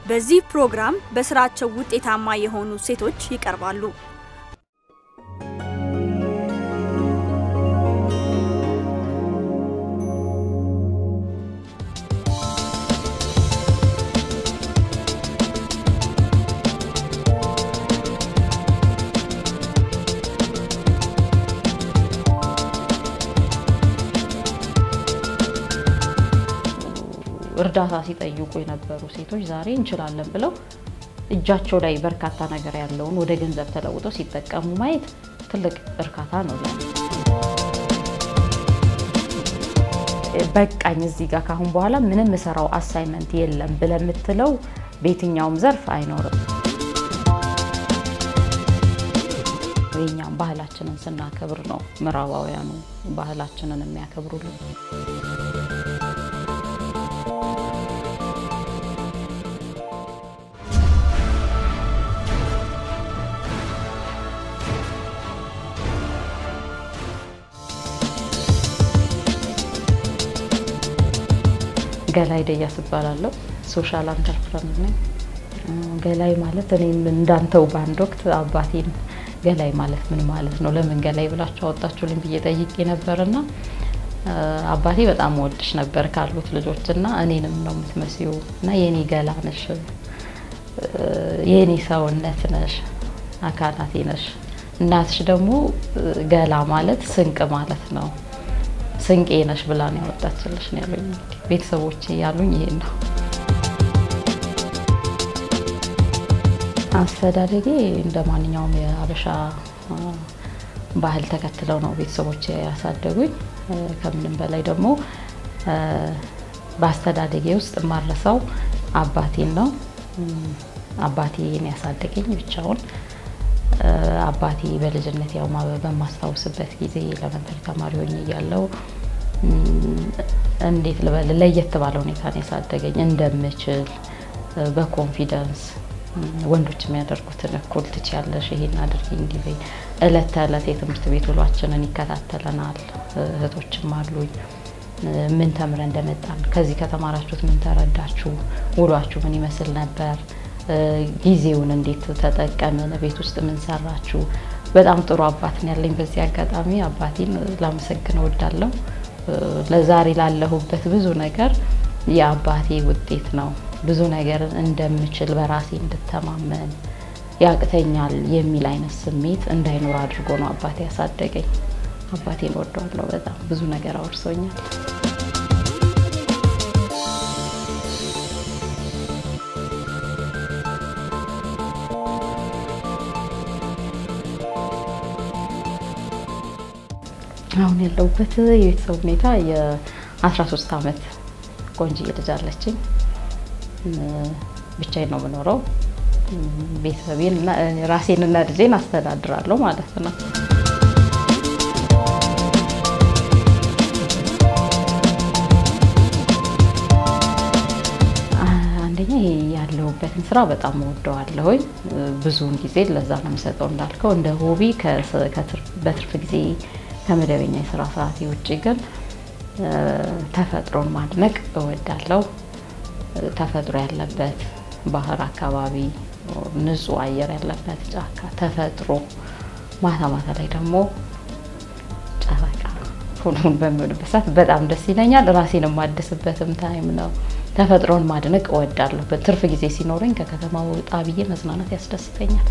በዚህ ፕሮግራም በስራቸው ውጤታማ የሆኑ ሴቶች ይቀርባሉ። እርዳታ ሲጠይቁ የነበሩ ሴቶች ዛሬ እንችላለን ብለው እጃቸው ላይ በርካታ ነገር ያለውን ወደ ገንዘብ ተለውጠው ሲጠቀሙ ማየት ትልቅ እርካታ ነው ለኔ። በቃኝ እዚህ ጋር ካሁን በኋላ ምንም የምሰራው አሳይመንት የለም ብለህ የምትለው በየትኛውም ዘርፍ አይኖርም። የኛም ባህላችንን ስናከብር ነው ምዕራባውያኑ ባህላችንን የሚያከብሩልን። ገላይ ደያስ እባላለሁ። ሶሻል አንተርፕረነር ነኝ። ገላይ ማለት እኔም እንዳንተው በአንድ ወቅት አባቴን ገላይ ማለት ምን ማለት ነው ለምን ገላይ ብላችሁ አወጣችሁልኝ ብዬ ጠይቄ ነበርና አባቴ በጣም ወድሽ ነበር ካሉት ልጆች እና እኔንም ነው የምትመስዩ እና የኔ ገላ ነሽ፣ የኔ ሰውነት ነሽ፣ አካላቴ ነሽ። እናትሽ ደግሞ ገላ ማለት ስንቅ ማለት ነው ስንቄ ነሽ ብላ ነው ያወጣችልሽ ነው ያሉኝ። ቤተሰቦቼ ያሉኝ ይሄን ነው። አስተዳደጌ እንደ ማንኛውም የሀበሻ ባህል ተከትለው ነው ቤተሰቦቼ ያሳደጉኝ። ከምንም በላይ ደግሞ በአስተዳደጌ ውስጥ የማረሳው አባቴን ነው። አባቴን ያሳደገኝ ብቻውን አባቴ በልጅነት ያው በማስታውስበት ጊዜ ኤሌመንተሪ ተማሪ ሆኜ እያለሁ እንዴት ልበል ለየት ባለ ሁኔታ ነው ያሳደገኝ። እንደምችል በኮንፊደንስ ወንዶች የሚያደርጉትን እኩል ትችያለሽ፣ ይሄን አድርጊ፣ እንዲህ በይ። እለት ተእለት የትምህርት ቤት ውሏችንን ይከታተለናል። እህቶችም አሉኝ። ምን ተምረን እንደመጣን ከዚህ ከተማራችሁት ምን ተረዳችሁ፣ ውሏችሁ ምን ይመስል ነበር ጊዜውን እንዴት ተጠቀምን? ቤት ውስጥ ምን ሰራችሁ? በጣም ጥሩ አባት ነው ያለኝ። በዚህ አጋጣሚ አባቴን ላመሰግን እወዳለሁ። ለዛሬ ላለሁበት ብዙ ነገር የአባቴ ውጤት ነው። ብዙ ነገር እንደምችል በራሴ እንድተማመን ያቅተኛል የሚል አይነት ስሜት እንዳይኖር አድርጎ ነው አባቴ ያሳደገኝ። አባቴን እወደዋለሁ በጣም ብዙ ነገር አውርሶኛል። አሁን ያለሁበት የቤተሰብ ሁኔታ የ13 ዓመት ቆንጆዬ ልጅ አለችኝ። ብቻዬን ነው የምኖረው። ቤተሰቤን እና ራሴንና ልጄን አስተዳድራለሁ ማለት ነው። አንደኛ ይሄ ያለሁበትን ስራ በጣም እወደዋለሁኝ። ብዙውን ጊዜ ለዛ ነው የምሰጠው። እንዳልከው እንደ ሆቢ በትርፍ ጊዜ ከመደበኛ የስራ ሰዓቴ ውጭ ግን ተፈጥሮን ማድነቅ እወዳለሁ። ተፈጥሮ ያለበት ባህር አካባቢ፣ ንጹህ አየር ያለበት ጫካ፣ ተፈጥሮ ማታ ማታ ላይ ደግሞ ጨረቃ ሁሉን በሚሆንበት ሰዓት በጣም ደስ ይለኛል። ራሴን የማድስበትም ታይም ነው። ተፈጥሮን ማድነቅ እወዳለሁ። በትርፍ ጊዜ ሲኖረኝ ከከተማ ወጣ ብዬ መዝናናት ያስደስተኛል።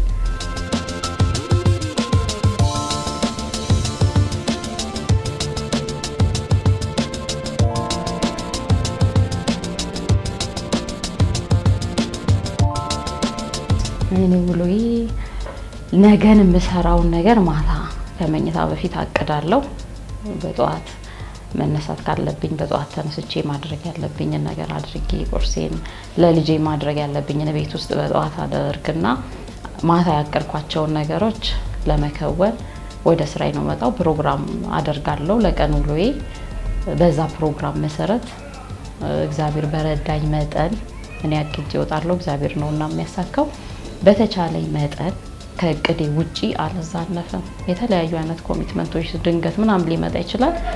እኔ ውሎዬ ነገን የምሰራውን ነገር ማታ ከመኝታ በፊት አቅዳለሁ። በጠዋት መነሳት ካለብኝ በጠዋት ተነስቼ ማድረግ ያለብኝን ነገር አድርጌ ቁርሴን ለልጄ ማድረግ ያለብኝን ቤት ውስጥ በጠዋት አደርግና ማታ ያቀድኳቸውን ነገሮች ለመከወን ወደ ስራዬ ነው መጣው። ፕሮግራም አደርጋለሁ ለቀን ውሎዬ። በዛ ፕሮግራም መሰረት እግዚአብሔር በረዳኝ መጠን እኔ አቅጄ እወጣለሁ። እግዚአብሔር ነው እና የሚያሳካው በተቻለኝ መጠን ከእቅዴ ውጪ አልዛነፍም። የተለያዩ አይነት ኮሚትመንቶች ድንገት ምናምን ሊመጣ ይችላል።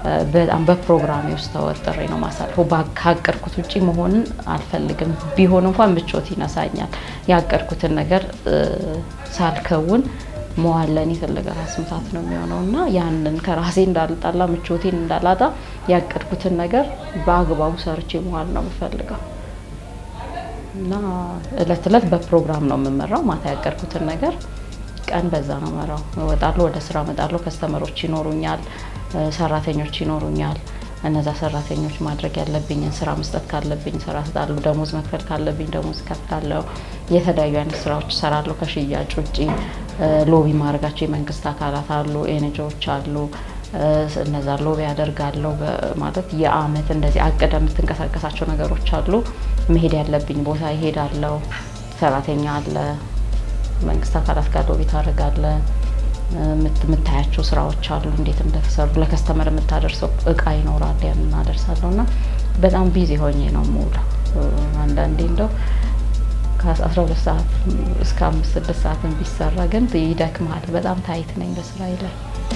በጣም በፕሮግራሜ ውስጥ ተወጥሬ ነው ማሳልፈው። ካቀድኩት ውጭ መሆንን አልፈልግም። ቢሆን እንኳን ምቾት ይነሳኛል። ያቀድኩትን ነገር ሳልከውን መዋል ለእኔ ትልቅ ራስ ምታት ነው የሚሆነው እና ያንን ከራሴ እንዳልጣላ ምቾቴን እንዳላጣ ያቀድኩትን ነገር በአግባቡ ሰርቼ መዋል ነው የምፈልገው እና እለት እለት በፕሮግራም ነው የምመራው። ማታ ያቀድኩትን ነገር ቀን በዛ ነው መራው። እወጣለሁ፣ ወደ ስራ እመጣለሁ። ከስተመሮች ይኖሩኛል፣ ሰራተኞች ይኖሩኛል። እነዛ ሰራተኞች ማድረግ ያለብኝን ስራ መስጠት ካለብኝ ስራ እሰጣለሁ። ደሞዝ መክፈል ካለብኝ ደሞዝ እከፍላለሁ። የተለያዩ አይነት ስራዎች እሰራለሁ። ከሽያጭ ውጭ ሎቢ ማድረጋቸው የመንግስት አካላት አሉ፣ ኤንጂኦዎች አሉ። እነዛ ሎቢ ያደርጋለሁ። ማለት የአመት እንደዚህ አቅደ የምትንቀሳቀሳቸው ነገሮች አሉ። መሄድ ያለብኝ ቦታ ይሄዳለሁ። ሰራተኛ አለ፣ መንግስት አካላት ጋር ሎቢ ታደርጋለህ። የምታያቸው ስራዎች አሉ፣ እንዴት እንደተሰሩ ለከስተመር የምታደርሰው እቃ ይኖራል፣ ያን እናደርሳለሁ እና በጣም ቢዚ ሆኜ ነው የምውለው። አንዳንዴ እንደው ከአስራ ሁለት ሰዓት እስከ አምስት ስድስት ሰዓትን ቢሰራ ግን ይደክማል። በጣም ታይት ነኝ በስራ ላይ።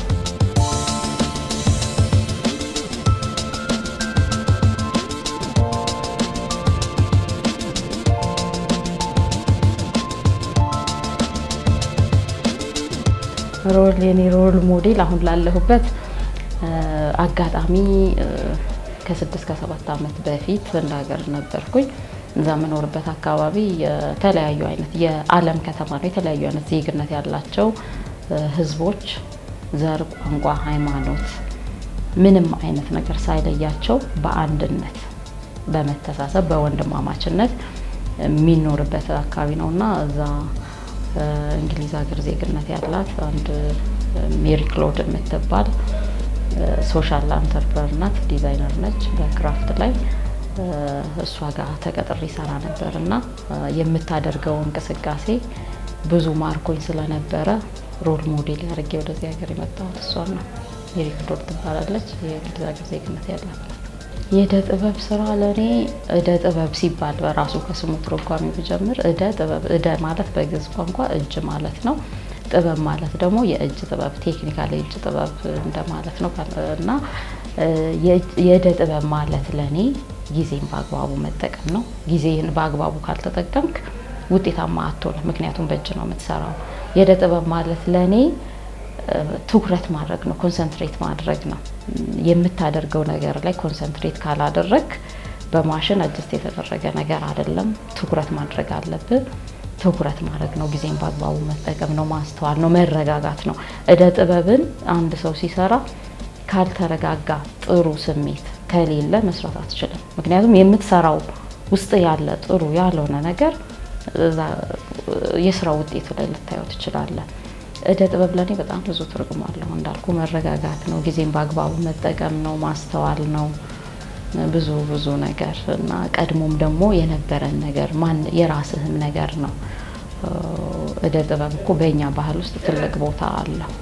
ሮል የኔ ሮል ሞዴል አሁን ላለሁበት አጋጣሚ ከስድስት ከሰባት ዓመት በፊት እንደ ሀገር ነበርኩኝ። እዛ የምኖርበት አካባቢ የተለያዩ አይነት የዓለም ከተማ ነው። የተለያዩ አይነት ዜግነት ያላቸው ህዝቦች ዘር፣ ቋንቋ፣ ሃይማኖት ምንም አይነት ነገር ሳይለያቸው በአንድነት በመተሳሰብ በወንድማማችነት የሚኖርበት አካባቢ ነው እና እዛ እንግሊዝ ሀገር ዜግነት ያላት አንድ ሜሪ ክሎድ የምትባል ሶሻል አንተርፕረነር ናት፣ ዲዛይነር ነች በክራፍት ላይ እሷ ጋር ተቀጥሬ ይሰራ ነበር እና የምታደርገው እንቅስቃሴ ብዙ ማርኮኝ ስለነበረ ሮል ሞዴል አድርጌ ወደዚህ ሀገር የመጣሁት እሷን ነው። ሜሪ ክሎድ ትባላለች። የእንግሊዝ ሀገር ዜግነት ያላት የእደ ጥበብ ስራ ለእኔ እደ ጥበብ ሲባል በራሱ ከስሙ ትርጓሜ ብጀምር እደ ጥበብ እደ ማለት በግዕዝ ቋንቋ እጅ ማለት ነው። ጥበብ ማለት ደግሞ የእጅ ጥበብ ቴክኒካል የእጅ ጥበብ እንደማለት ነው እና የእደ ጥበብ ማለት ለእኔ ጊዜን በአግባቡ መጠቀም ነው። ጊዜን በአግባቡ ካልተጠቀምክ ውጤታማ አትሆንም። ምክንያቱም በእጅ ነው የምትሰራው። የእደ ጥበብ ማለት ለእኔ ትኩረት ማድረግ ነው፣ ኮንሰንትሬት ማድረግ ነው። የምታደርገው ነገር ላይ ኮንሰንትሬት ካላደረግ በማሽን አጀስት የተደረገ ነገር አይደለም። ትኩረት ማድረግ አለብን። ትኩረት ማድረግ ነው፣ ጊዜን በአግባቡ መጠቀም ነው፣ ማስተዋል ነው፣ መረጋጋት ነው። እደ ጥበብን አንድ ሰው ሲሰራ ካልተረጋጋ፣ ጥሩ ስሜት ከሌለ መስራት አትችልም። ምክንያቱም የምትሰራው ውስጥ ያለ ጥሩ ያልሆነ ነገር የስራ ውጤቱ ላይ ልታየው ትችላለን። እደ ጥበብ ለእኔ በጣም ብዙ ትርጉም አለው። እንዳልኩ መረጋጋት ነው፣ ጊዜን በአግባቡ መጠቀም ነው፣ ማስተዋል ነው፣ ብዙ ብዙ ነገር እና ቀድሞም ደግሞ የነበረን ነገር ማን የራስህም ነገር ነው። እደ ጥበብ እኮ በእኛ ባህል ውስጥ ትልቅ ቦታ አለው።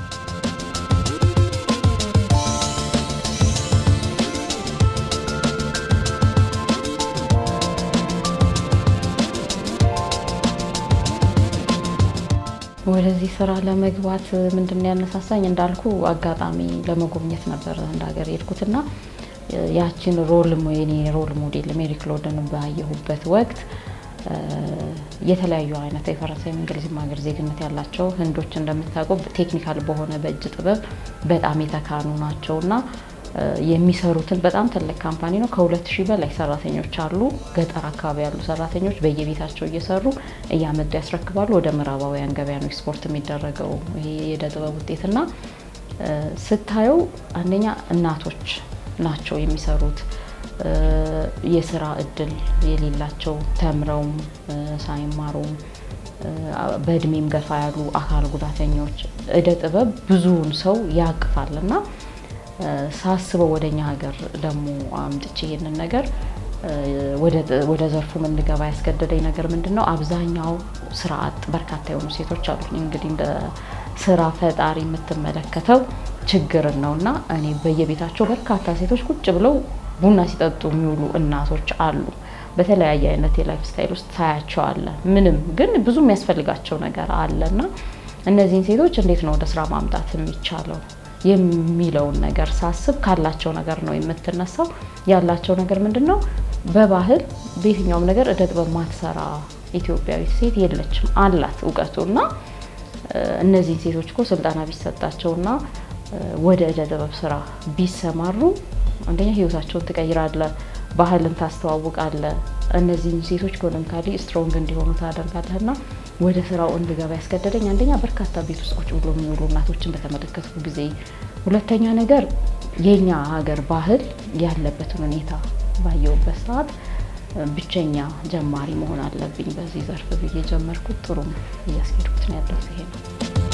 ወደዚህ ስራ ለመግባት ምንድን ነው ያነሳሳኝ? እንዳልኩ አጋጣሚ ለመጎብኘት ነበር እንደ ሀገር የሄድኩትና ያችን ሮል የኔ ሮል ሞዴል ሜሪ ክሎድን ባየሁበት ወቅት የተለያዩ አይነት የፈረንሳይም እንግሊዝም ሀገር ዜግነት ያላቸው ህንዶች እንደምታውቀው ቴክኒካል በሆነ በእጅ ጥበብ በጣም የተካኑ ናቸው እና የሚሰሩትን በጣም ትልቅ ካምፓኒ ነው። ከሁለት ሺህ በላይ ሰራተኞች አሉ። ገጠር አካባቢ ያሉ ሰራተኞች በየቤታቸው እየሰሩ እያመጡ ያስረክባሉ። ወደ ምዕራባውያን ገበያ ነው ኤክስፖርት የሚደረገው ይሄ የእደ ጥበብ ውጤትና ስታየው አንደኛ እናቶች ናቸው የሚሰሩት። የስራ እድል የሌላቸው ተምረውም ሳይማሩም በእድሜም ገፋ ያሉ አካል ጉዳተኞች እደ ጥበብ ብዙውን ሰው ያቅፋል እና ሳስበው ወደኛ ሀገር ደግሞ አምጥቼ ይሄንን ነገር ወደ ዘርፉ እንድገባ ያስገደደኝ ነገር ምንድን ነው? አብዛኛው ስራ አጥ በርካታ የሆኑ ሴቶች አሉ። እንግዲህ እንደ ስራ ፈጣሪ የምትመለከተው ችግርን ነው እና እኔ በየቤታቸው በርካታ ሴቶች ቁጭ ብለው ቡና ሲጠጡ የሚውሉ እናቶች አሉ። በተለያየ አይነት የላይፍ ስታይል ውስጥ ታያቸዋለ። ምንም ግን ብዙ የሚያስፈልጋቸው ነገር አለ እና እነዚህን ሴቶች እንዴት ነው ወደ ስራ ማምጣት የሚቻለው? የሚለውን ነገር ሳስብ ካላቸው ነገር ነው የምትነሳው። ያላቸው ነገር ምንድን ነው? በባህል በየትኛውም ነገር እደ ጥበብ ማትሰራ ኢትዮጵያዊት ሴት የለችም። አላት እውቀቱ እና እነዚህን ሴቶች እኮ ስልጠና ቢሰጣቸውና ወደ እደ ጥበብ ስራ ቢሰማሩ አንደኛ ህይወታቸውን ትቀይራለ፣ ባህልን ታስተዋውቃለ፣ እነዚህን ሴቶች ኢኮኖሚካሊ ስትሮንግ እንዲሆኑ ታደርጋለህ እና ወደ ስራው እንድገባ ያስገደደኝ አንደኛ በርካታ ቤት ውስጥ ቁጭ ብሎ የሚውሉ እናቶችን በተመለከትኩ ጊዜ፣ ሁለተኛ ነገር የኛ ሀገር ባህል ያለበትን ሁኔታ ባየሁበት ሰዓት ብቸኛ ጀማሪ መሆን አለብኝ በዚህ ዘርፍ ብዬ ጀመርኩት። ጥሩም እያስኬድኩት ነው ያለሁት ይሄ ነው።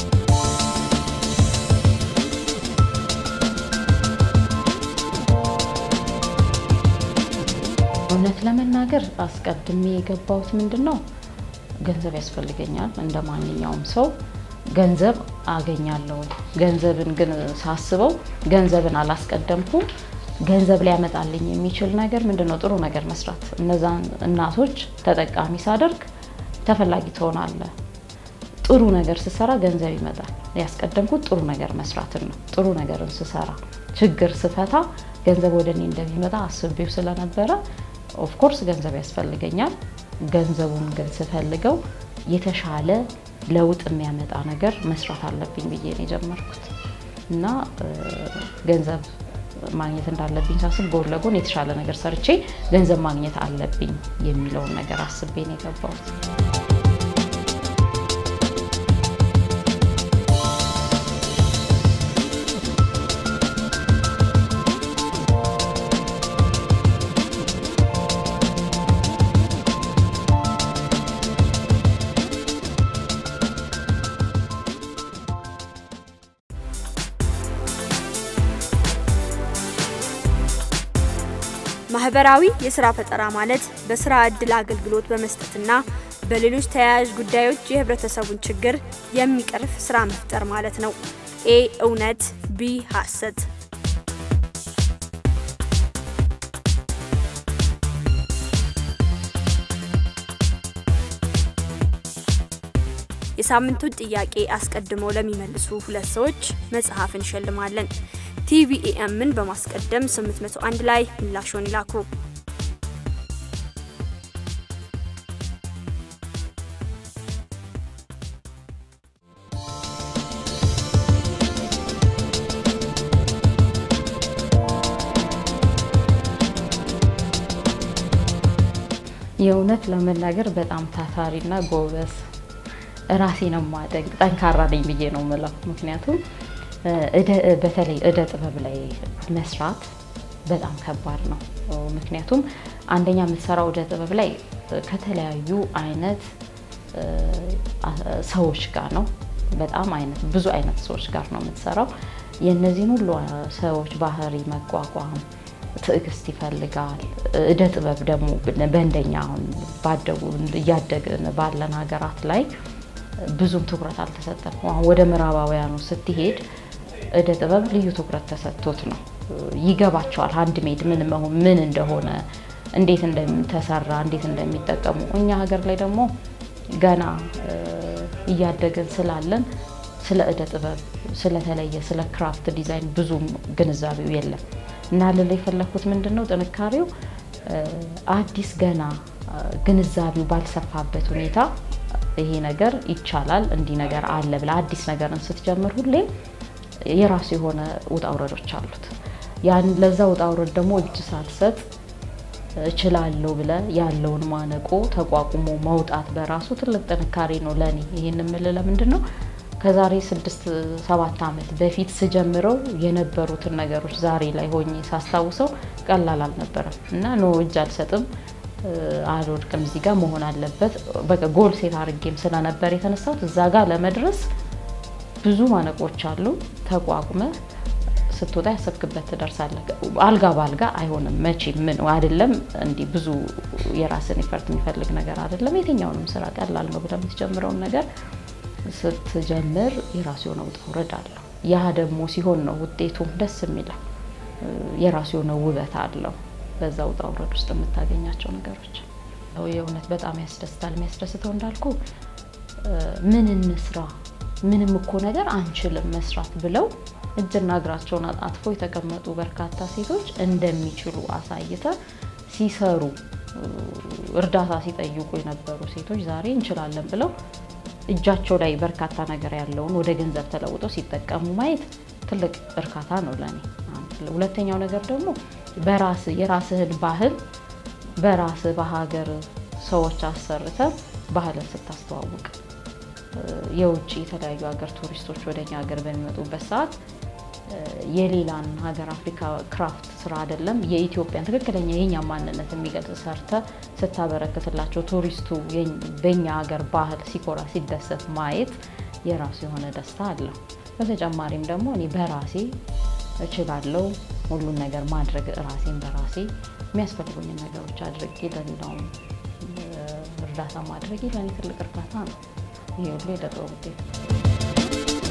እውነት ለመናገር አስቀድሜ የገባሁት ምንድን ነው ገንዘብ ያስፈልገኛል እንደ ማንኛውም ሰው ገንዘብ አገኛለሁ። ገንዘብን ግን ሳስበው ገንዘብን አላስቀደምኩም። ገንዘብ ሊያመጣልኝ የሚችል ነገር ምንድን ነው? ጥሩ ነገር መስራት። እነዛን እናቶች ተጠቃሚ ሳደርግ ተፈላጊ ትሆናለ። ጥሩ ነገር ስሰራ ገንዘብ ይመጣል። ያስቀደምኩት ጥሩ ነገር መስራትን ነው። ጥሩ ነገርን ስሰራ፣ ችግር ስፈታ ገንዘብ ወደ እኔ እንደሚመጣ አስቤው ስለነበረ ኦፍኮርስ ገንዘብ ያስፈልገኛል። ገንዘቡን ግን ስፈልገው የተሻለ ለውጥ የሚያመጣ ነገር መስራት አለብኝ ብዬ ነው የጀመርኩት እና ገንዘብ ማግኘት እንዳለብኝ ሳስብ ጎን ለጎን የተሻለ ነገር ሰርቼ ገንዘብ ማግኘት አለብኝ የሚለውን ነገር አስቤ ነው የገባሁት። ማህበራዊ የስራ ፈጠራ ማለት በስራ እድል አገልግሎት በመስጠትና በሌሎች ተያያዥ ጉዳዮች የህብረተሰቡን ችግር የሚቀርፍ ስራ መፍጠር ማለት ነው። ኤ እውነት፣ ቢ ሀሰት። የሳምንቱን ጥያቄ አስቀድመው ለሚመልሱ ሁለት ሰዎች መጽሐፍ እንሸልማለን። ቲቪኤምን በማስቀደም 801 ላይ ምላሾን ይላኩ። የእውነት ለመናገር በጣም ታታሪና ጎበዝ ራሴ ነው ማደንቅ ጠንካራ ነኝ ብዬ ነው ምለው። ምክንያቱም በተለይ እደ ጥበብ ላይ መስራት በጣም ከባድ ነው። ምክንያቱም አንደኛ የምትሰራው እደ ጥበብ ላይ ከተለያዩ አይነት ሰዎች ጋር ነው። በጣም አይነት ብዙ አይነት ሰዎች ጋር ነው የምትሰራው። የእነዚህን ሁሉ ሰዎች ባህሪ መቋቋም ትዕግስት ይፈልጋል። እደ ጥበብ ደግሞ በእንደኛ አሁን ባደጉ እያደግን ባለን ሀገራት ላይ ብዙም ትኩረት አልተሰጠም። አሁን ወደ ምዕራባውያኑ ስትሄድ እደ ጥበብ ልዩ ትኩረት ተሰጥቶት ነው። ይገባቸዋል ሀንድ ሜድ ምን መሆን ምን እንደሆነ እንዴት እንደተሰራ እንዴት እንደሚጠቀሙ። እኛ ሀገር ላይ ደግሞ ገና እያደግን ስላለን ስለ እደ ጥበብ ስለተለየ ስለ ክራፍት ዲዛይን ብዙም ግንዛቤው የለም እና ልል የፈለግኩት ምንድን ነው ጥንካሬው አዲስ ገና ግንዛቤው ባልሰፋበት ሁኔታ ይሄ ነገር ይቻላል እንዲህ ነገር አለ ብላ አዲስ ነገርን ስትጀምር ሁሌም የራሱ የሆነ ውጣ ውረዶች አሉት። ያን ለዛ ውጣ ውረድ ደግሞ እጅ ሳትሰጥ እችላለሁ ብለ ያለውን ማነቆ ተቋቁሞ መውጣት በራሱ ትልቅ ጥንካሬ ነው ለእኔ። ይህን የምልህ ለምንድን ነው ከዛሬ ስድስት ሰባት ዓመት በፊት ስጀምረው የነበሩትን ነገሮች ዛሬ ላይ ሆኜ ሳስታውሰው ቀላል አልነበረም እና ኖ እጅ አልሰጥም አልወድቅም እዚህ ጋር መሆን አለበት በቃ ጎል ሴት አድርጌም ስለነበር የተነሳሁት እዛ ጋር ለመድረስ ብዙ ማነቆች አሉ። ተቋቁመ ስትወጣ ያሰብክበት ትደርሳለህ። አልጋ በአልጋ አይሆንም መቼም ምን አይደለም። እንዲህ ብዙ የራስን ኢፈርት የሚፈልግ ነገር አይደለም። የትኛውንም ስራ ቀላል ነው ብለህ የምትጀምረውን ነገር ስትጀምር የራሱ የሆነ ውጣ ውረድ አለው። ያ ደግሞ ሲሆን ነው ውጤቱም ደስ የሚለው። የራሱ የሆነ ውበት አለው። በዛ ውጣ ውረድ ውስጥ የምታገኛቸው ነገሮች የእውነት በጣም ያስደስታል። የሚያስደስተው እንዳልኩ ምን እንስራ ምንም እኮ ነገር አንችልም መስራት ብለው እጅና እግራቸውን አጣጥፎ የተቀመጡ በርካታ ሴቶች እንደሚችሉ አሳይተ ሲሰሩ እርዳታ ሲጠይቁ የነበሩ ሴቶች ዛሬ እንችላለን ብለው እጃቸው ላይ በርካታ ነገር ያለውን ወደ ገንዘብ ተለውጠው ሲጠቀሙ ማየት ትልቅ እርካታ ነው ለኔ። ሁለተኛው ነገር ደግሞ በራስ የራስህን ባህል በራስህ በሀገር ሰዎች አሰርተ ባህልን ስታስተዋውቅ የውጭ የተለያዩ ሀገር ቱሪስቶች ወደ እኛ ሀገር በሚመጡበት ሰዓት የሌላን ሀገር አፍሪካ ክራፍት ስራ አይደለም የኢትዮጵያን ትክክለኛ የኛ ማንነት የሚገልጽ ሰርተ ስታበረክትላቸው ቱሪስቱ በኛ ሀገር ባህል ሲኮራ ሲደሰት ማየት የራሱ የሆነ ደስታ አለው። በተጨማሪም ደግሞ እኔ በራሴ እችላለሁ ሁሉን ነገር ማድረግ ራሴን በራሴ የሚያስፈልጉኝን ነገሮች አድርጌ ለሌላውም እርዳታ ማድረግ ለእኔ ትልቅ እርካታ ነው። ይሄ ሁሉ የዕደ ጥበብ ውጤት ነው።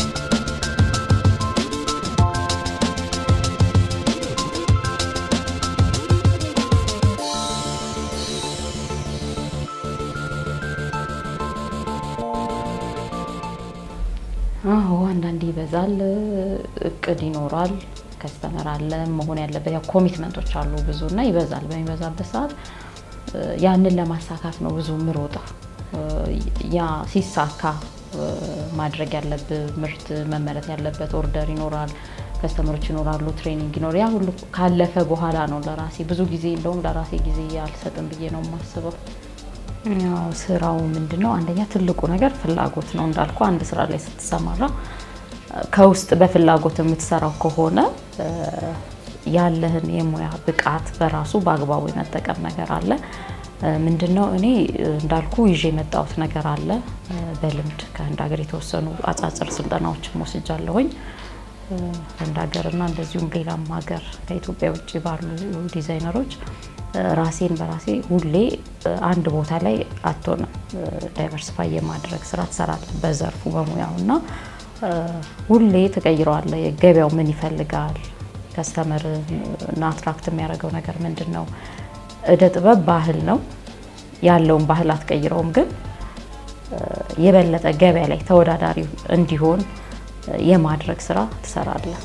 አዎ አንዳንዴ ይበዛል፣ እቅድ ይኖራል፣ ከስተመር አለ መሆን ያለበት ያው ኮሚትመንቶች አሉ ብዙ እና ይበዛል። በሚበዛበት ሰዓት ያንን ለማሳካት ነው ብዙ ምሮጠው። ያ ሲሳካ ማድረግ ያለብህ ምርት መመረት ያለበት ኦርደር ይኖራል፣ ከስተመሮች ይኖራሉ፣ ትሬኒንግ ይኖር። ያ ሁሉ ካለፈ በኋላ ነው ለራሴ ብዙ ጊዜ እንደውም ለራሴ ጊዜ አልሰጥም ብዬ ነው የማስበው። ያው ስራው ምንድን ነው? አንደኛ ትልቁ ነገር ፍላጎት ነው። እንዳልኩ አንድ ስራ ላይ ስትሰማራ ከውስጥ በፍላጎት የምትሰራው ከሆነ ያለህን የሙያ ብቃት በራሱ በአግባቡ የመጠቀም ነገር አለ። ምንድን ነው እኔ እንዳልኩ ይዤ የመጣሁት ነገር አለ። በልምድ ከህንድ ሀገር የተወሰኑ አጫጭር ስልጠናዎችን ወስጃለሁኝ። ህንድ ሀገርና እንደዚሁም ሌላም ሀገር ከኢትዮጵያ ውጭ ባሉ ዲዛይነሮች ራሴን በራሴ ሁሌ አንድ ቦታ ላይ አትሆንም። ዳይቨርሲፋይ የማድረግ ስራ ትሰራለህ በዘርፉ በሙያው እና ሁሌ ትቀይረዋለህ። ገበያው ምን ይፈልጋል፣ ከስተመር እና አትራክት የሚያደርገው ነገር ምንድን ነው? እደ ጥበብ ባህል ነው። ያለውን ባህል አትቀይረውም፣ ግን የበለጠ ገበያ ላይ ተወዳዳሪ እንዲሆን የማድረግ ስራ ትሰራለህ።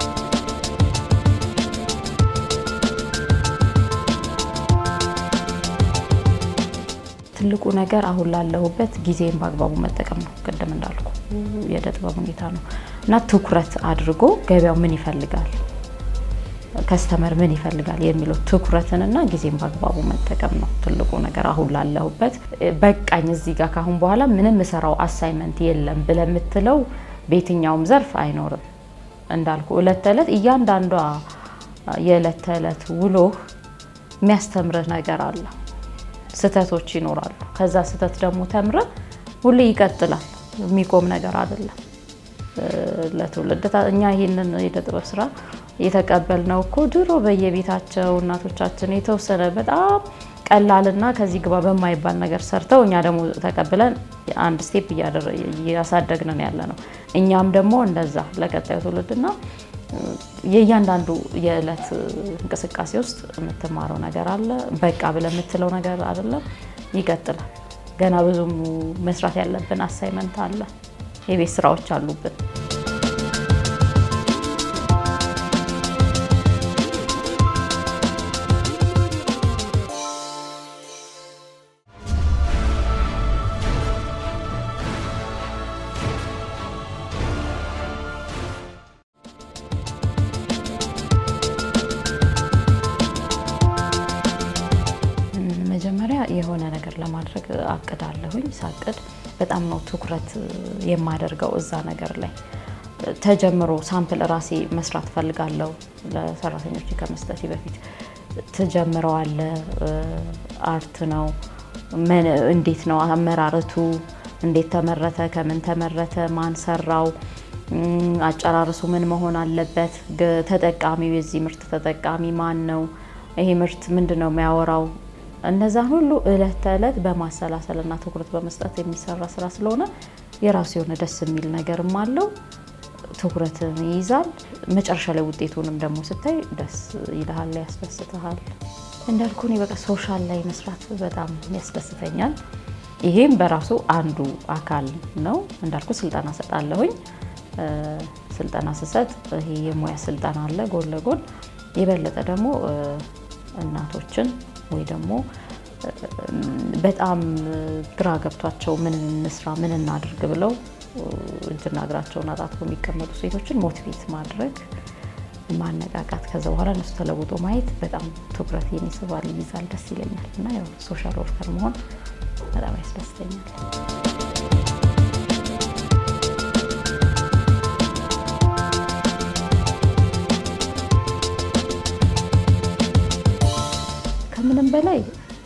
ትልቁ ነገር አሁን ላለሁበት ጊዜን በአግባቡ መጠቀም ነው። ቅድም እንዳልኩ የእደ ጥበብ ሁኔታ ነው እና ትኩረት አድርጎ ገበያው ምን ይፈልጋል፣ ከስተመር ምን ይፈልጋል የሚለው ትኩረትንና ጊዜን በአግባቡ መጠቀም ነው ትልቁ ነገር። አሁን ላለሁበት በቃኝ፣ እዚህ ጋር ካሁን በኋላ ምንም እሰራው አሳይመንት የለም ብለህ የምትለው በየትኛውም ዘርፍ አይኖርም። እንዳልኩ እለት ተዕለት እያንዳንዷ የዕለት ተዕለት ውሎህ የሚያስተምርህ ነገር አለ። ስህተቶች ይኖራሉ። ከዛ ስህተት ደግሞ ተምረ ሁሌ ይቀጥላል። የሚቆም ነገር አይደለም። ለትውልድ እኛ ይህንን የእደ ጥበብ ስራ የተቀበልነው እኮ ድሮ በየቤታቸው እናቶቻችን የተወሰነ በጣም ቀላልና ከዚህ ግባ በማይባል ነገር ሰርተው እኛ ደግሞ ተቀብለን አንድ ስቴፕ እያሳደግንን ያለ ነው። እኛም ደግሞ እንደዛ ለቀጣዩ ትውልድና የእያንዳንዱ የዕለት እንቅስቃሴ ውስጥ የምትማረው ነገር አለ። በቃ ብለህ የምትለው ነገር አይደለም፣ ይቀጥላል። ገና ብዙ መስራት ያለብን አሳይመንት አለ፣ የቤት ስራዎች አሉብን። መጀመሪያ የሆነ ነገር ለማድረግ አቅዳለሁኝ። ሳቅድ በጣም ነው ትኩረት የማደርገው እዛ ነገር ላይ ተጀምሮ ሳምፕል ራሴ መስራት ፈልጋለሁ። ለሰራተኞች ከመስጠቴ በፊት ትጀምረዋለ። አርት ነው። እንዴት ነው አመራረቱ? እንዴት ተመረተ? ከምን ተመረተ? ማን ሰራው? አጨራረሱ ምን መሆን አለበት? ተጠቃሚው የዚህ ምርት ተጠቃሚ ማን ነው? ይሄ ምርት ምንድን ነው የሚያወራው? እነዛን ሁሉ እለት ተዕለት በማሰላሰልና ትኩረት በመስጠት የሚሰራ ስራ ስለሆነ የራሱ የሆነ ደስ የሚል ነገርም አለው። ትኩረትን ይይዛል። መጨረሻ ላይ ውጤቱንም ደግሞ ስታይ ደስ ይልሃል፣ ያስደስትሃል። እንዳልኩ እኔ በቃ ሶሻል ላይ መስራት በጣም ያስደስተኛል። ይሄም በራሱ አንዱ አካል ነው። እንዳልኩ ስልጠና ሰጣለሁኝ። ስልጠና ስሰጥ ይሄ የሙያ ስልጠና አለ ጎን ለጎን የበለጠ ደግሞ እናቶችን ወይ ደግሞ በጣም ግራ ገብቷቸው ምን እንስራ ምን እናድርግ ብለው እጅና እግራቸውን አጣጥፎ የሚቀመጡ ሴቶችን ሞቲቬት ማድረግ ማነቃቃት፣ ከዛ በኋላ እነሱ ተለውጦ ማየት በጣም ትኩረቴን ይስባል፣ ይይዛል፣ ደስ ይለኛል እና ያው ሶሻል ወርከር መሆን በጣም ያስደስተኛል። ከምንም በላይ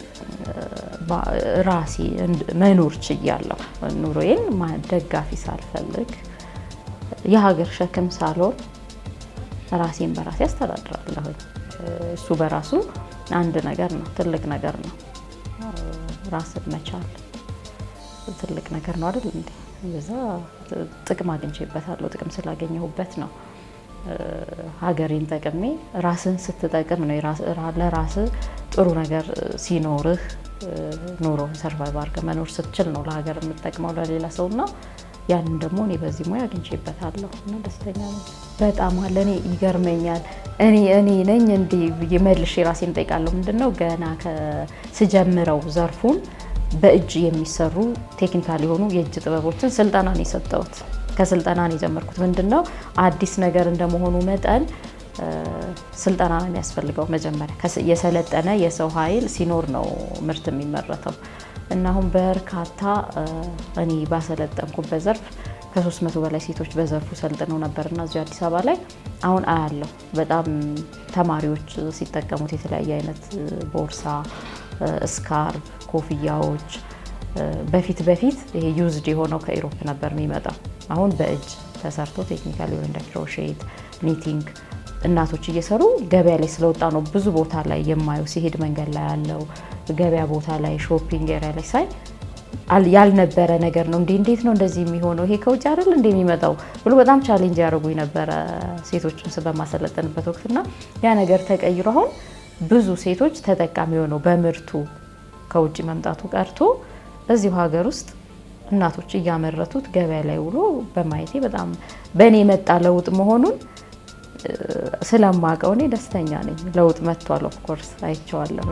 ራሴ መኖር ችያለሁ። ኑሮዬን ደጋፊ ሳልፈልግ የሀገር ሸክም ሳልሆን ራሴን በራሴ አስተዳድራለሁኝ። እሱ በራሱ አንድ ነገር ነው፣ ትልቅ ነገር ነው። ራስን መቻል ትልቅ ነገር ነው አይደል እንዴ? በዛ ጥቅም አግኝቼበታለሁ። ጥቅም ስላገኘሁበት ነው ሀገሬን ጠቅሜ ራስን ስትጠቅም ነው ለራስ ጥሩ ነገር ሲኖርህ ኑሮ ሰርቫይቭ አድርገህ መኖር ስትችል ነው ለሀገር የምጠቅመው ለሌላ ሰው እና ያንን ደግሞ እኔ በዚህ ሙያ አግኝቼበታለሁ እና ደስተኛ ነኝ። በጣም አለ እኔ ይገርመኛል። እኔ እኔ ነኝ እንዲህ ብዬ መልሼ ራሴን እጠይቃለሁ። ምንድን ነው ገና ስጀምረው ዘርፉን በእጅ የሚሰሩ ቴክኒካል የሆኑ የእጅ ጥበቦችን ስልጠና ነው የሰጠሁት። ከስልጠና ነው የጀመርኩት። ምንድን ነው አዲስ ነገር እንደመሆኑ መጠን ስልጠና ነው የሚያስፈልገው። መጀመሪያ የሰለጠነ የሰው ኃይል ሲኖር ነው ምርት የሚመረተው እና አሁን በርካታ እኔ ባሰለጠንኩበት ዘርፍ ከሶስት መቶ በላይ ሴቶች በዘርፉ ሰልጥነው ነበርና እዚሁ አዲስ አበባ ላይ አሁን አያለሁ። በጣም ተማሪዎች ሲጠቀሙት የተለያየ አይነት ቦርሳ፣ ስካርፍ፣ ኮፍያዎች በፊት በፊት ይሄ ዩዝድ የሆነው ከኢሮፕ ነበር የሚመጣው። አሁን በእጅ ተሰርቶ ቴክኒካል የሆነ እንደ ክሮሼት፣ ኒቲንግ እናቶች እየሰሩ ገበያ ላይ ስለወጣ ነው ብዙ ቦታ ላይ የማየው። ሲሄድ መንገድ ላይ ያለው ገበያ ቦታ ላይ ሾፒንግ ኤሪያ ላይ ሳይ ያልነበረ ነገር ነው። እንዴ እንዴት ነው እንደዚህ የሚሆነው? ይሄ ከውጭ አይደል እንደ የሚመጣው ብሎ በጣም ቻሌንጅ ያደርጉኝ ነበረ ሴቶችን በማሰለጠንበት ወቅትና ያ ነገር ተቀይሮ አሁን ብዙ ሴቶች ተጠቃሚ ሆነው በምርቱ ከውጭ መምጣቱ ቀርቶ እዚሁ ሀገር ውስጥ እናቶች እያመረቱት ገበያ ላይ ውሎ በማየቴ በጣም በእኔ የመጣ ለውጥ መሆኑን ስለማውቀው እኔ ደስተኛ ነኝ። ለውጥ መጥቷል። ኦፍኮርስ አይቼዋለሁ።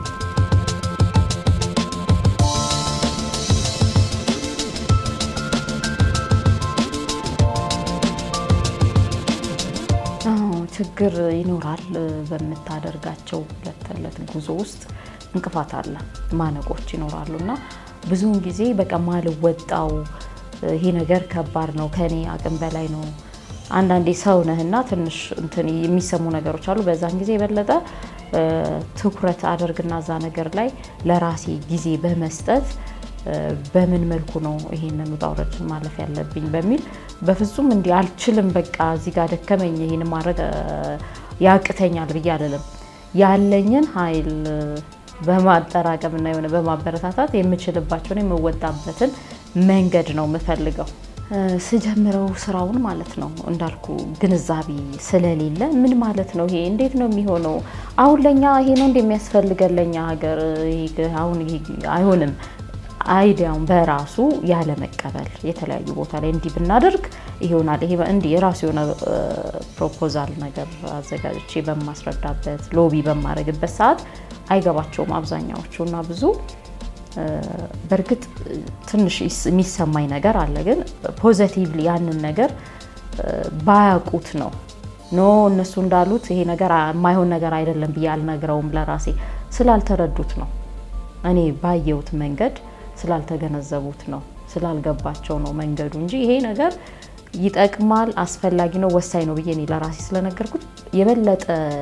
ችግር ይኖራል። በምታደርጋቸው ዕለት ተዕለት ጉዞ ውስጥ እንቅፋት አለ፣ ማነቆች ይኖራሉ እና ብዙውን ጊዜ በቃ ማልወጣው ይሄ ነገር ከባድ ነው፣ ከኔ አቅም በላይ ነው አንዳንዴ ሰው ነህና ትንሽ እንትን የሚሰሙ ነገሮች አሉ። በዛን ጊዜ የበለጠ ትኩረት አደርግና እዛ ነገር ላይ ለራሴ ጊዜ በመስጠት በምን መልኩ ነው ይሄንን ውጣ ውረድን ማለፍ ያለብኝ በሚል በፍጹም እንዲህ አልችልም፣ በቃ እዚህ ጋር ደከመኝ፣ ይሄን ማድረግ ያቅተኛል ብዬ አልልም። ያለኝን ኃይል በማጠራቀምና የሆነ በማበረታታት የምችልባቸውን የምወጣበትን መንገድ ነው የምፈልገው። ስጀምረው ስራውን ማለት ነው እንዳልኩ ግንዛቤ ስለሌለ ምን ማለት ነው ይሄ እንዴት ነው የሚሆነው? አሁን ለኛ ይሄ ነው እንደሚያስፈልገን ለኛ ሀገር አሁን ይሄ አይሆንም። አይዲያውን በራሱ ያለ መቀበል የተለያዩ ቦታ ላይ እንዲህ ብናደርግ ይሆናል ይሄ እንዲህ የራሱ የሆነ ፕሮፖዛል ነገር አዘጋጅቼ በማስረዳበት ሎቢ በማድረግበት ሰዓት አይገባቸውም አብዛኛዎቹ እና ብዙ በእርግጥ ትንሽ የሚሰማኝ ነገር አለ። ግን ፖዘቲቭሊ ያንን ነገር ባያውቁት ነው ኖ እነሱ እንዳሉት ይሄ ነገር የማይሆን ነገር አይደለም ብዬ አልነግረውም። ለራሴ ስላልተረዱት ነው። እኔ ባየሁት መንገድ ስላልተገነዘቡት ነው፣ ስላልገባቸው ነው መንገዱ እንጂ ይሄ ነገር ይጠቅማል፣ አስፈላጊ ነው፣ ወሳኝ ነው ብዬ እኔ ለራሴ ስለነገርኩት የበለጠ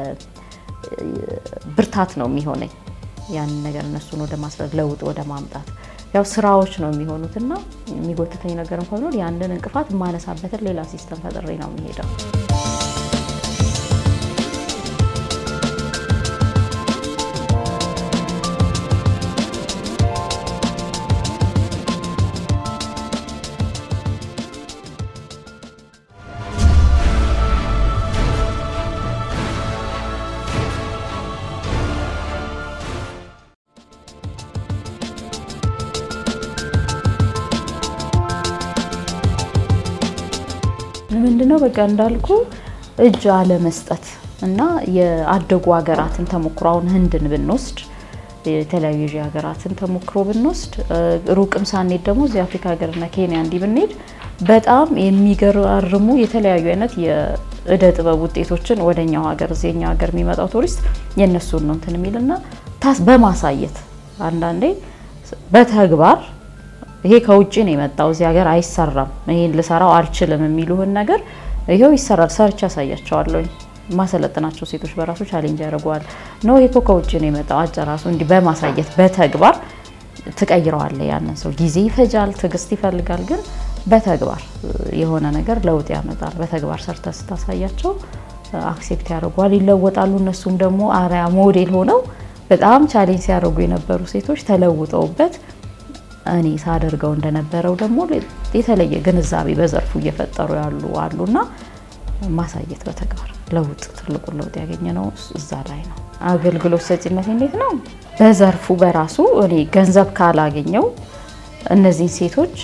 ብርታት ነው የሚሆነኝ ያንን ነገር እነሱን ወደ ማስረድ ለውጥ ወደ ማምጣት ያው ስራዎች ነው የሚሆኑት እና የሚጎትተኝ ነገር እንኳ ቢኖር ያንን እንቅፋት የማነሳበትን ሌላ ሲስተም ፈጥሬ ነው የሚሄደው። ምንድነው በቃ እንዳልኩ እጅ አለመስጠት እና የአደጉ ሀገራትን ተሞክሮ አሁን ህንድን ብንወስድ የተለያዩ የኤዥያ ሀገራትን ተሞክሮ ብንወስድ ሩቅም ሳንሄድ ደግሞ እዚህ አፍሪካ ሀገርና ኬንያ እንዲህ ብንሄድ በጣም የሚገራርሙ የተለያዩ አይነት የእደ ጥበብ ውጤቶችን ወደኛው ሀገር እዚህኛው ሀገር የሚመጣው ቱሪስት የእነሱን ነው እንትን የሚልና ታስ በማሳየት አንዳንዴ በተግባር ይሄ ከውጭ ነው የመጣው እዚህ ሀገር አይሰራም፣ ይሄን ልሰራው አልችልም የሚሉህን ነገር ይሄው ይሰራል፣ ሰርች ያሳያቸዋለሁኝ። ማሰለጥናቸው ሴቶች በራሱ ቻሌንጅ ያደርገዋል። ነው ይሄ እኮ ከውጭ ነው የመጣው አጨራሱ እንዲህ በማሳየት በተግባር ትቀይረዋለህ። ያንን ሰው ጊዜ ይፈጃል፣ ትዕግስት ይፈልጋል፣ ግን በተግባር የሆነ ነገር ለውጥ ያመጣል። በተግባር ሰርተ ስታሳያቸው አክሴፕት ያደርጓል፣ ይለወጣሉ። እነሱም ደግሞ አርያ ሞዴል ሆነው በጣም ቻሌንጅ ሲያደርጉ የነበሩ ሴቶች ተለውጠውበት እኔ ሳደርገው እንደነበረው ደግሞ የተለየ ግንዛቤ በዘርፉ እየፈጠሩ ያሉ አሉና ማሳየት በተግባር ለውጥ ትልቁን ለውጥ ያገኘ ነው እዛ ላይ ነው። አገልግሎት ሰጪነት እንዴት ነው? በዘርፉ በራሱ እኔ ገንዘብ ካላገኘው እነዚህን ሴቶች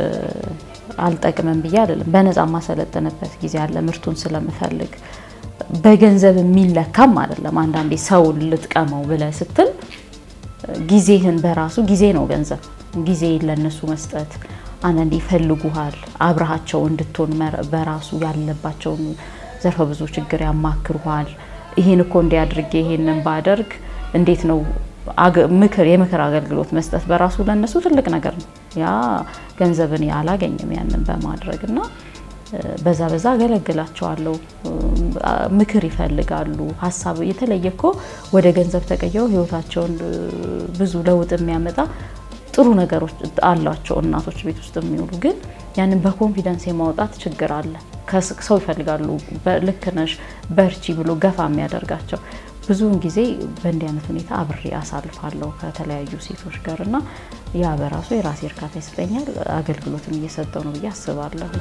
አልጠቅምም ብዬ አይደለም። በነፃ ማሰለጥንበት ጊዜ አለ። ምርቱን ስለምፈልግ በገንዘብ የሚለካም አይደለም። አንዳንዴ ሰውን ልጥቀመው ብለህ ስትል ጊዜህን በራሱ ጊዜ ነው ገንዘብ። ጊዜ ለነሱ መስጠት አንዳንዴ ይፈልጉሃል። አብረሃቸው እንድትሆን በራሱ ያለባቸውን ዘርፈ ብዙ ችግር ያማክሩሃል። ይህን እኮ እንዲያድርጌ ይሄንን ባደርግ እንዴት ነው ምክር የምክር አገልግሎት መስጠት በራሱ ለነሱ ትልቅ ነገር ነው። ያ ገንዘብን አላገኝም ያንን በማድረግ እና በዛ በዛ አገለግላቸዋለሁ። ምክር ይፈልጋሉ። ሀሳብ የተለየ እኮ ወደ ገንዘብ ተቀየው ህይወታቸውን ብዙ ለውጥ የሚያመጣ ጥሩ ነገሮች አሏቸው እናቶች ቤት ውስጥ የሚውሉ ግን ያንን በኮንፊደንስ የማውጣት ችግር አለ። ሰው ይፈልጋሉ። ልክ ነሽ በርቺ ብሎ ገፋ የሚያደርጋቸው ብዙውን ጊዜ በእንዲህ አይነት ሁኔታ አብሬ አሳልፋለሁ ከተለያዩ ሴቶች ጋር እና ያ በራሱ የራሴ እርካታ ይሰጠኛል። አገልግሎትም እየሰጠው ነው ብዬ አስባለሁ።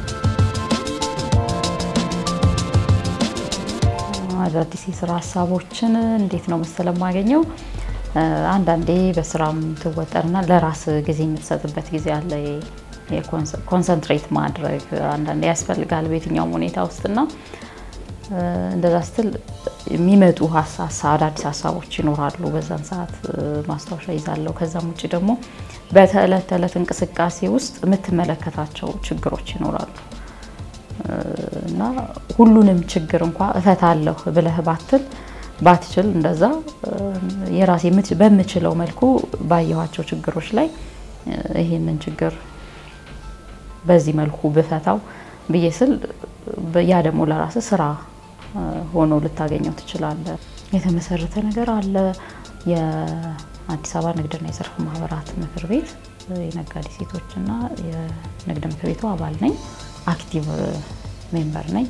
አዳዲስ የስራ ሀሳቦችን እንዴት ነው መሰለ የማገኘው አንዳንዴ በስራም ትወጠርና ለራስ ጊዜ የምትሰጥበት ጊዜ አለ። ኮንሰንትሬት ማድረግ አንዳንዴ ያስፈልጋል በየትኛውም ሁኔታ ውስጥና እንደዛ ስትል የሚመጡ አዳዲስ ሀሳቦች ይኖራሉ። በዛን ሰዓት ማስታወሻ ይዛለሁ። ከዛም ውጭ ደግሞ በተዕለት ተዕለት እንቅስቃሴ ውስጥ የምትመለከታቸው ችግሮች ይኖራሉ እና ሁሉንም ችግር እንኳ እፈታለሁ ብለህ ባትል ባትችል እንደዛ የራሴ በምችለው መልኩ ባየኋቸው ችግሮች ላይ ይሄንን ችግር በዚህ መልኩ ብፈታው ብዬ ስል ያ ደግሞ ለራስ ስራ ሆኖ ልታገኘው ትችላለህ። የተመሰረተ ነገር አለ። የአዲስ አበባ ንግድና የዘርፍ ማህበራት ምክር ቤት የነጋዴ ሴቶችና የንግድ ምክር ቤቱ አባል ነኝ። አክቲቭ ሜምበር ነኝ።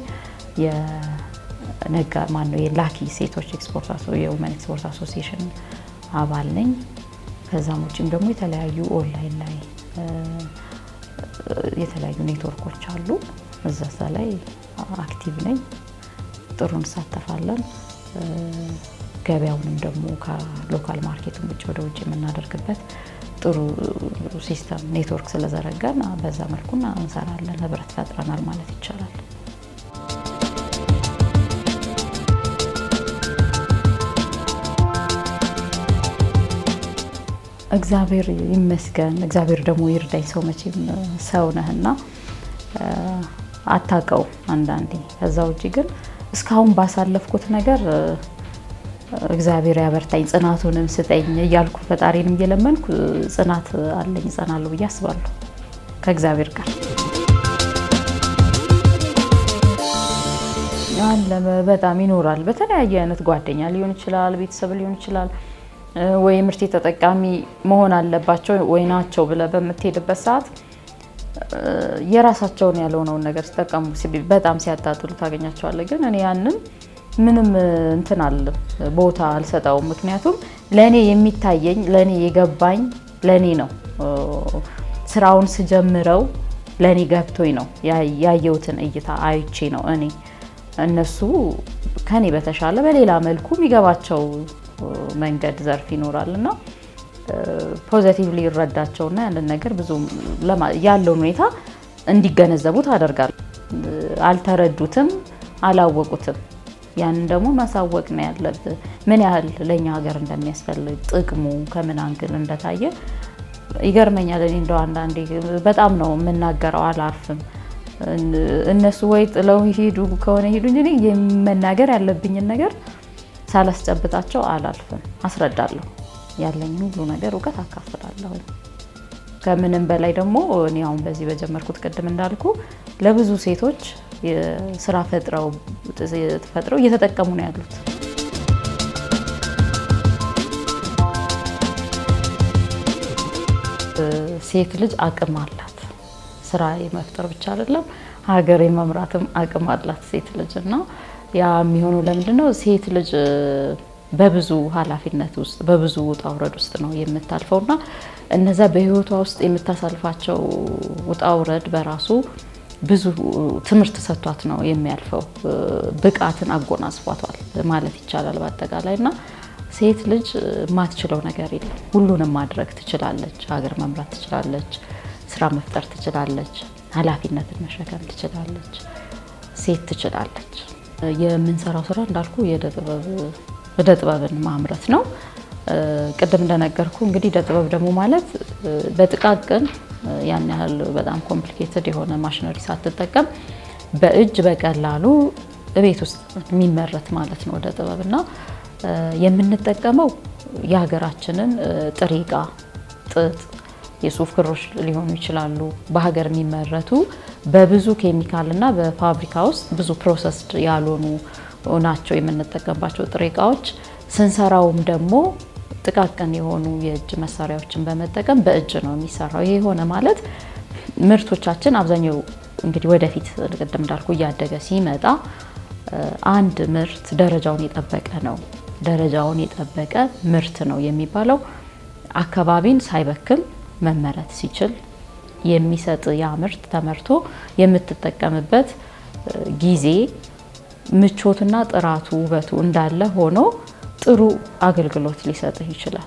ነጋ ማነው የላኪ ሴቶች ኤክስፖርት የውመን ኤክስፖርት አሶሲዬሽን አባል ነኝ። ከዛም ውጭም ደግሞ የተለያዩ ኦንላይን ላይ የተለያዩ ኔትወርኮች አሉ። እዛ ላይ አክቲቭ ነኝ። ጥሩ እንሳተፋለን። ገበያውንም ደግሞ ከሎካል ማርኬቱን ውጭ ወደ ውጭ የምናደርግበት ጥሩ ሲስተም ኔትወርክ ስለዘረጋን በዛ መልኩ እንሰራለን። ህብረት ፈጥረናል ማለት ይቻላል። እግዚአብሔር ይመስገን። እግዚአብሔር ደግሞ ይርዳኝ። ሰው መቼም ሰው ነህና አታውቀው አንዳንዴ። ከዛ ውጭ ግን እስካሁን ባሳለፍኩት ነገር እግዚአብሔር ያበርታኝ፣ ጽናቱንም ስጠኝ እያልኩ ፈጣሪንም እየለመንኩ ጽናት አለኝ፣ እጸናለሁ ብዬ አስባለሁ ከእግዚአብሔር ጋር አለ። በጣም ይኖራል። በተለያየ አይነት ጓደኛ ሊሆን ይችላል፣ ቤተሰብ ሊሆን ይችላል ወይ ምርት ተጠቃሚ መሆን አለባቸው ወይ ናቸው ብለህ በምትሄድበት ሰዓት የራሳቸውን ያልሆነውን ነገር ሲጠቀሙ በጣም ሲያጣጥሉ ታገኛቸዋለህ። ግን እኔ ያንን ምንም እንትን አለ ቦታ አልሰጠውም። ምክንያቱም ለእኔ የሚታየኝ ለእኔ የገባኝ ለእኔ ነው። ስራውን ስጀምረው ለእኔ ገብቶኝ ነው ያየሁትን እይታ አይቼ ነው እኔ እነሱ ከኔ በተሻለ በሌላ መልኩ የሚገባቸው መንገድ ዘርፍ ይኖራል እና ፖዘቲቭሊ ይረዳቸውና ያንን ነገር ብዙ ያለውን ሁኔታ እንዲገነዘቡ ታደርጋል። አልተረዱትም፣ አላወቁትም። ያንን ደግሞ ማሳወቅ ነው ያለብህ። ምን ያህል ለእኛ ሀገር እንደሚያስፈልግ ጥቅሙ ከምን አንግል እንደታየ ይገርመኛል። እኔ እንደው አንዳንዴ በጣም ነው የምናገረው፣ አላርፍም። እነሱ ወይ ጥለው ሄዱ ከሆነ ሄዱ እንጂ እኔ መናገር ያለብኝን ነገር ሳላስጨብጣቸው አላልፍም። አስረዳለሁ፣ ያለኝን ሁሉ ነገር እውቀት አካፍላለሁ። ከምንም በላይ ደግሞ እኔ አሁን በዚህ በጀመርኩት ቅድም እንዳልኩ ለብዙ ሴቶች ስራ ፈጥረው ፈጥረው እየተጠቀሙ ነው ያሉት። ሴት ልጅ አቅም አላት። ስራ የመፍጠር ብቻ አይደለም ሀገር የመምራትም አቅም አላት ሴት ልጅ እና ያ የሚሆነው ለምንድን ነው? ሴት ልጅ በብዙ ኃላፊነት ውስጥ በብዙ ውጣ ውረድ ውስጥ ነው የምታልፈው እና እነዛ በህይወቷ ውስጥ የምታሳልፋቸው ውጣ ውረድ በራሱ ብዙ ትምህርት ሰጥቷት ነው የሚያልፈው። ብቃትን አጎናጽፏታል ማለት ይቻላል በአጠቃላይ እና ሴት ልጅ የማትችለው ነገር የለም። ሁሉንም ማድረግ ትችላለች። ሀገር መምራት ትችላለች። ስራ መፍጠር ትችላለች። ኃላፊነትን መሸከም ትችላለች። ሴት ትችላለች። የምንሰራው ስራ እንዳልኩ እደ ጥበብን ማምረት ነው። ቅድም እንደነገርኩ እንግዲህ እደ ጥበብ ደግሞ ማለት በጥቃቅን ያን ያህል በጣም ኮምፕሊኬትድ የሆነ ማሽነሪ ሳትጠቀም በእጅ በቀላሉ ቤት ውስጥ የሚመረት ማለት ነው እደ ጥበብ እና የምንጠቀመው የሀገራችንን ጥሬ ዕቃ ጥጥ፣ የሱፍ ክሮች ሊሆኑ ይችላሉ። በሀገር የሚመረቱ በብዙ ኬሚካል እና በፋብሪካ ውስጥ ብዙ ፕሮሰስድ ያልሆኑ ናቸው የምንጠቀምባቸው ጥሬ ዕቃዎች። ስንሰራውም ደግሞ ጥቃቅን የሆኑ የእጅ መሳሪያዎችን በመጠቀም በእጅ ነው የሚሰራው። ይሄ የሆነ ማለት ምርቶቻችን አብዛኛው እንግዲህ ወደፊት ቅድም እንዳልኩ እያደገ ሲመጣ አንድ ምርት ደረጃውን የጠበቀ ነው ደረጃውን የጠበቀ ምርት ነው የሚባለው አካባቢን ሳይበክል መመረት ሲችል የሚሰጥ ያ ምርት ተመርቶ የምትጠቀምበት ጊዜ ምቾትና ጥራቱ ውበቱ እንዳለ ሆኖ ጥሩ አገልግሎት ሊሰጥህ ይችላል።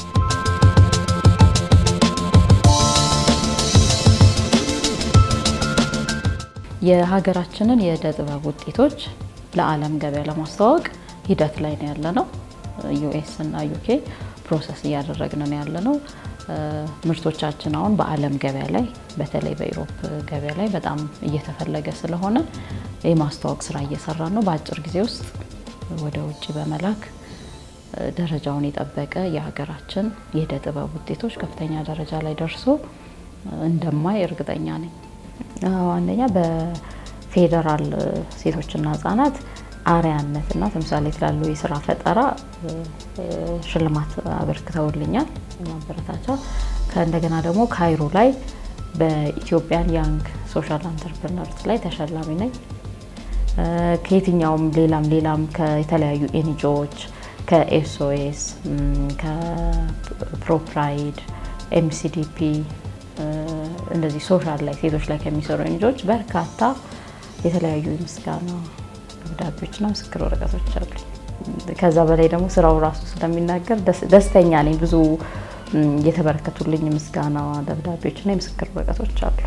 የሀገራችንን የእደ ጥበብ ውጤቶች ለዓለም ገበያ ለማስተዋወቅ ሂደት ላይ ነው ያለ ነው። ዩኤስ እና ዩኬ ፕሮሰስ እያደረግን ነው ያለ ነው። ምርቶቻችን አሁን በዓለም ገበያ ላይ በተለይ በኢሮፕ ገበያ ላይ በጣም እየተፈለገ ስለሆነ የማስተዋወቅ ስራ እየሰራ ነው። በአጭር ጊዜ ውስጥ ወደ ውጭ በመላክ ደረጃውን የጠበቀ የሀገራችን የእደ ጥበብ ውጤቶች ከፍተኛ ደረጃ ላይ ደርሶ እንደማይ እርግጠኛ ነኝ። አንደኛ በፌዴራል ሴቶችና ህጻናት አርያነትና ተምሳሌት ላሉ የስራ ፈጠራ ሽልማት አበርክተውልኛል ማበረታቻ። ከእንደገና ደግሞ ካይሮ ላይ በኢትዮጵያን ያንግ ሶሻል አንተርፕርነርስ ላይ ተሸላሚ ነኝ። ከየትኛውም ሌላም ሌላም የተለያዩ ኤንጂኦዎች ከኤስኦኤስ፣ ከፕሮፕራይድ፣ ኤምሲዲፒ እንደዚህ ሶሻል ላይ ሴቶች ላይ ከሚሰሩ ኤንጂኦዎች በርካታ የተለያዩ የምስጋና ደብዳቤዎችና ምስክር ወረቀቶች አሉ። ከዛ በላይ ደግሞ ስራው ራሱ ስለሚናገር ደስተኛ ነኝ። ብዙ የተበረከቱልኝ ምስጋና ደብዳቤዎችና የምስክር ወረቀቶች አሉ።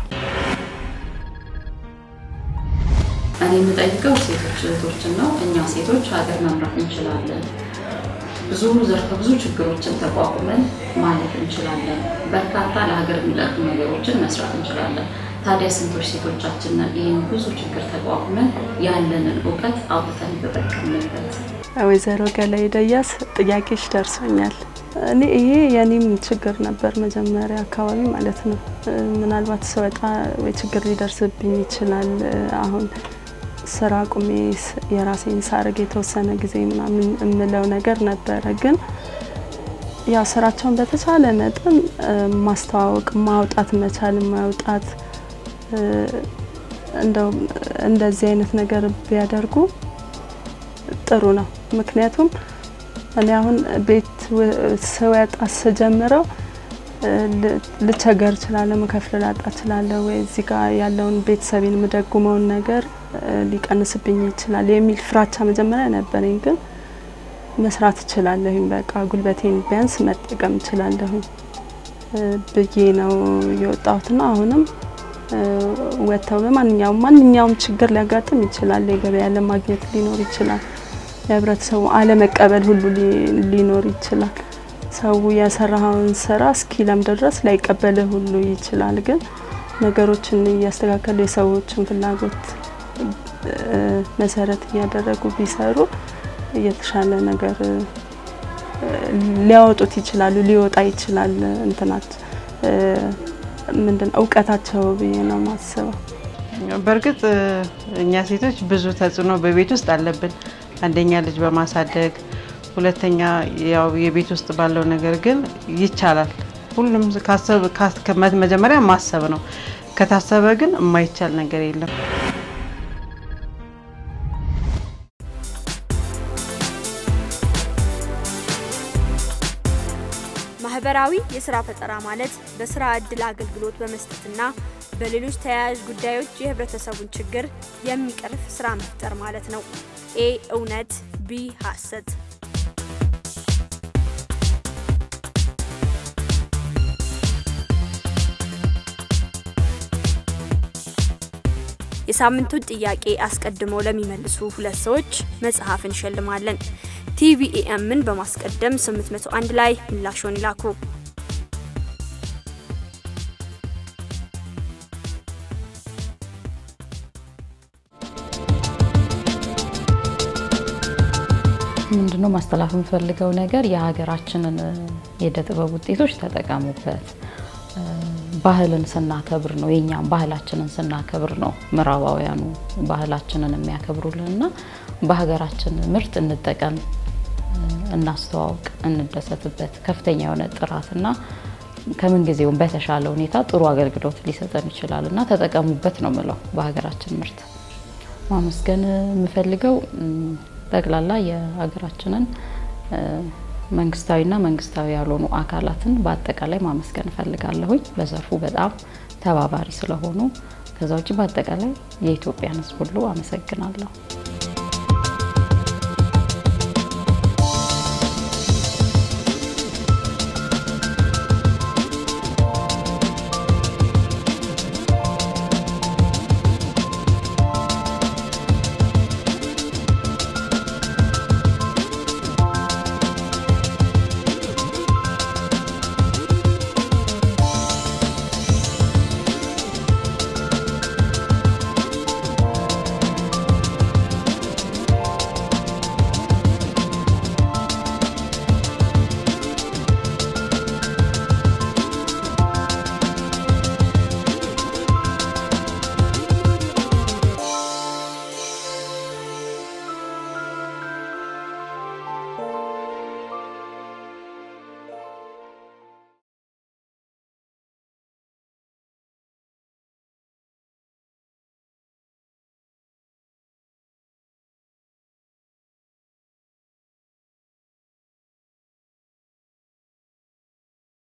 እኔ የምጠይቀው ሴቶች እህቶችን ነው። እኛ ሴቶች ሀገር መምራት እንችላለን። ብዙ ዘርፈ ብዙ ችግሮችን ተቋቁመን ማለፍ እንችላለን። በርካታ ለሀገር የሚጠቅሙ ነገሮችን መስራት እንችላለን። ታዲያ ስንቶች ሴቶቻችን ይህን ብዙ ችግር ተቋቁመን ያለንን እውቀት አውጥተን ተጠቀምንበት? ወይዘሮ ገላይ ደያስ ጥያቄሽ ደርሶኛል። እኔ ይሄ የኔም ችግር ነበር መጀመሪያ አካባቢ ማለት ነው። ምናልባት ስወጣ ወይ ችግር ሊደርስብኝ ይችላል። አሁን ስራ ቁሜ የራሴን ሳርግ የተወሰነ ጊዜ ምናምን የምለው ነገር ነበረ። ግን ያው ስራቸውን በተቻለ መጠን ማስተዋወቅ፣ ማውጣት መቻል ማውጣት እንደው እንደዚህ አይነት ነገር ቢያደርጉ ጥሩ ነው። ምክንያቱም እኔ አሁን ቤት ስወጣ ስጀምረው ልቸገር እችላለሁ፣ መከፍል ላጣ እችላለሁ፣ ወይ እዚህ ጋር ያለውን ቤተሰቤን የምደጉመውን ነገር ሊቀንስብኝ ይችላል የሚል ፍራቻ መጀመሪያ ነበረኝ። ግን መስራት እችላለሁኝ፣ በቃ ጉልበቴን ቢያንስ መጠቀም እችላለሁኝ ብዬ ነው የወጣሁትና አሁንም ወጥተው በማንኛውም ማንኛውም ችግር ሊያጋጥም ይችላል። የገበያ ለማግኘት ሊኖር ይችላል። የህብረተሰቡ አለመቀበል ሁሉ ሊኖር ይችላል። ሰው የሰራኸውን ስራ እስኪለምድ ድረስ ላይቀበልህ ሁሉ ይችላል። ግን ነገሮችን እያስተካከሉ የሰዎችን ፍላጎት መሰረት እያደረጉ ቢሰሩ የተሻለ ነገር ሊያወጡት ይችላሉ፣ ሊወጣ ይችላል። እንትናት ምንድን እውቀታቸው ብዬ ነው ማስበው። በእርግጥ እኛ ሴቶች ብዙ ተጽዕኖ በቤት ውስጥ አለብን። አንደኛ ልጅ በማሳደግ ሁለተኛ ያው የቤት ውስጥ ባለው ነገር ግን ይቻላል። ሁሉም ካሰብ መጀመሪያ ማሰብ ነው። ከታሰበ ግን የማይቻል ነገር የለም። ማህበራዊ የስራ ፈጠራ ማለት በስራ እድል አገልግሎት በመስጠትና በሌሎች ተያያዥ ጉዳዮች የህብረተሰቡን ችግር የሚቀርፍ ስራ መፍጠር ማለት ነው። ኤ እውነት፣ ቢ ሀሰት። የሳምንቱን ጥያቄ አስቀድመው ለሚመልሱ ሁለት ሰዎች መጽሐፍ እንሸልማለን። ቲቪኤምን በማስቀደም 801 ላይ ምላሾን ይላኩ። ምንድነው ማስተላለፍ የምፈልገው ነገር የሀገራችንን የእደ ጥበብ ውጤቶች ተጠቀሙበት። ባህልን ስናከብር ነው የኛም ባህላችንን ስናከብር ነው ምዕራባውያኑ ባህላችንን የሚያከብሩልን እና በሀገራችን ምርት እንጠቀም፣ እናስተዋውቅ፣ እንደሰትበት። ከፍተኛ የሆነ ጥራትና ከምን ጊዜውም በተሻለ ሁኔታ ጥሩ አገልግሎት ሊሰጠን ይችላል እና ተጠቀሙበት ነው ምለው። በሀገራችን ምርት ማመስገን የምፈልገው ጠቅላላ የሀገራችንን መንግስታዊና መንግስታዊ ያልሆኑ አካላትን በአጠቃላይ ማመስገን እፈልጋለሁኝ። በዘርፉ በጣም ተባባሪ ስለሆኑ። ከዛ ውጭ በአጠቃላይ የኢትዮጵያን ሕዝብ ሁሉ አመሰግናለሁ።